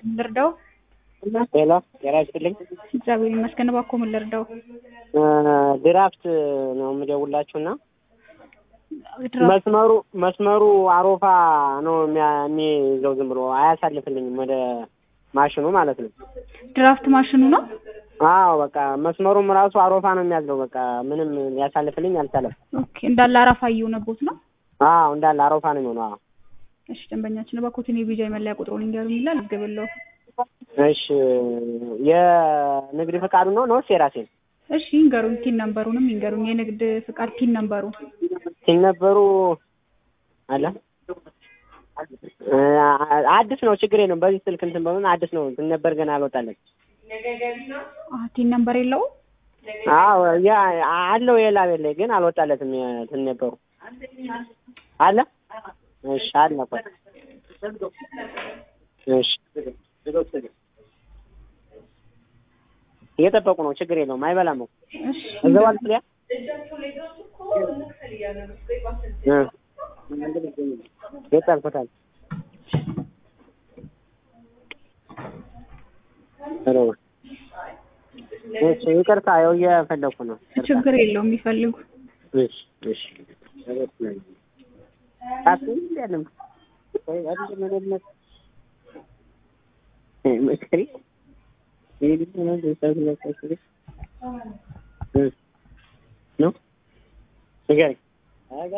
ልርዳው? ሄሎ ጤና ይስጥልኝ። እግዚአብሔር ይመስገን። እባክዎ ምን ልርዳው? ድራፍት ነው የምደውላችሁና ድራፍት መስመሩ መስመሩ አሮፋ ነው የሚያ- የሚይዘው ዝም ብሎ አያሳልፍልኝም ወደ ማሽኑ ማለት ነው። ድራፍት ማሽኑ ነው። አዎ በቃ መስመሩም ራሱ አሮፋ ነው የሚያዝለው። በቃ ምንም ሊያሳልፍልኝ አልቻለም። ኦኬ እንዳለ አረፋ እየሆነቦት ነው። አዎ እንዳለ አሮፋ ነው የሚሆነው። አዎ እሺ ደንበኛችን እባክዎትን የቪዛ የመለያ ቁጥሩን ይንገሩኝ ይላል። እገብለው እሺ የንግድ ፈቃዱ ነው ነው የራሴን እሺ ይንገሩኝ። ቲን ነምበሩንም ይንገሩኝ። የንግድ ፍቃድ ቲን ነምበሩ ሲነበሩ አለ አዲስ ነው ችግር የለውም። በዚህ ስልክ እንትን በሆነ አዲስ ነው ሲነበር ገና አልወጣለን። አዎ ቲን ነምበር የለውም። አዎ ያ አለው የላ ቤት ላይ ግን አልወጣለትም። ሲነበሩ አለ እሺ አለ እኮ እሺ እየጠበቁ ነው። ችግር የለውም። አይበላም እኮ እሺ እዛው አልፍሊያ የጣልኩታል እሺ ይቅርታ፣ ያው እየፈለኩ ነው። ችግር የለውም የሚፈልጉ እሺ እሺ ታስቢ ያለም ወይ አይደለም ምንነት መስከሪ ይሄ ነው ነው ነው ንገረኝ። አጋ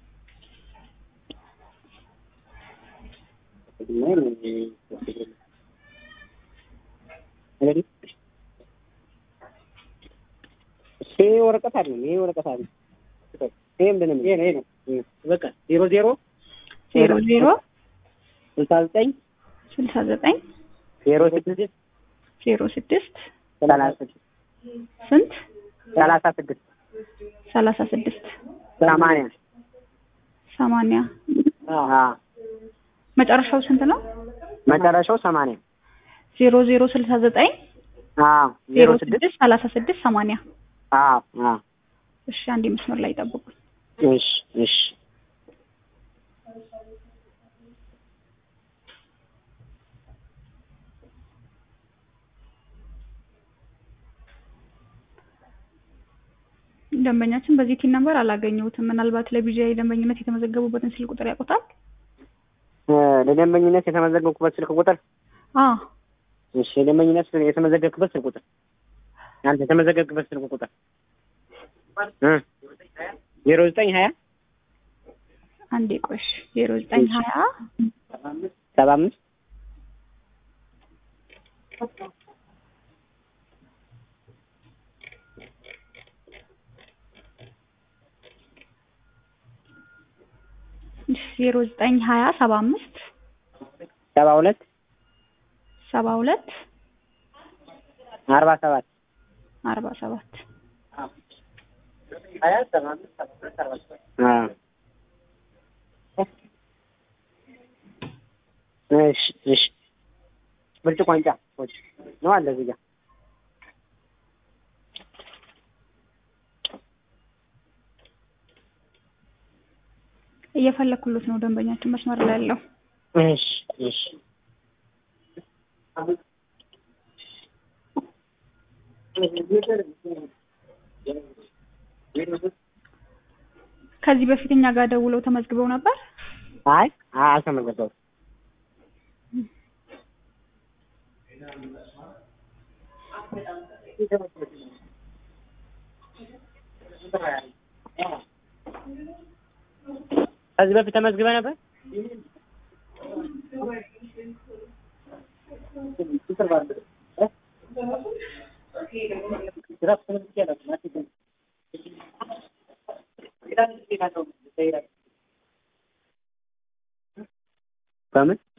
ይሄ ወረቀት አይደለም። ይሄ ወረቀት አይደለም። ይሄ ምንም ይሄ ነው ይሄ ነው። በቃ ዜሮ ዜሮ ዜሮ ዜሮ ስልሳ ዘጠኝ ስልሳ ዘጠኝ ዜሮ ስድስት ዜሮ ስድስት ሰላሳ ስድስት ስንት ሰላሳ ስድስት ሰላሳ ስድስት ሰማንያ ሰማንያ አዎ መጨረሻው ስንት ነው? መጨረሻው ሰማንያ ዜሮ ዜሮ ስልሳ ዘጠኝ አዎ ዜሮ ስድስት ሰላሳ ስድስት ሰማንያ አዎ አዎ እሺ አንድ መስመር ላይ ጠብቁኝ። እሺ እሺ ደንበኛችን በዚህ ቲን ነምበር አላገኘሁትም። ምናልባት ለቢጂአይ ደንበኝነት የተመዘገቡበትን ስልክ ቁጥር ያውቁታል? እ ለደንበኝነት የተመዘገብኩበት ስልክ ቁጥር አዎ እሺ የደንበኝነት የተመዘገብክበት ስልክ ቁጥር አንተ የተመዘገብክበት ስልክ ቁጥር እ ዜሮ ዘጠኝ ሀያ አንዴ ቆሽ ዜሮ ዘጠኝ ሀያ ሰባ አምስት ዜሮ ዘጠኝ ሀያ ሰባ አምስት ሰባ ሁለት ሰባ ሁለት አርባ ሰባት አርባ ሰባት ሀያ ሰባ አምስት ሰባ ሁለት አርባ ሰባት እሺ እሺ ብርጭቆ አንጫ ነው አለ እዚህ ጋር እየፈለኩሎት ነው ደንበኛችን መስመር ላይ ያለው። እሺ እሺ ከዚህ በፊት እኛ ጋር ደውለው ተመዝግበው ነበር። አይ አልተመዘገቡም። ከዚህ በፊት ተመዝግበ ነበር። በምን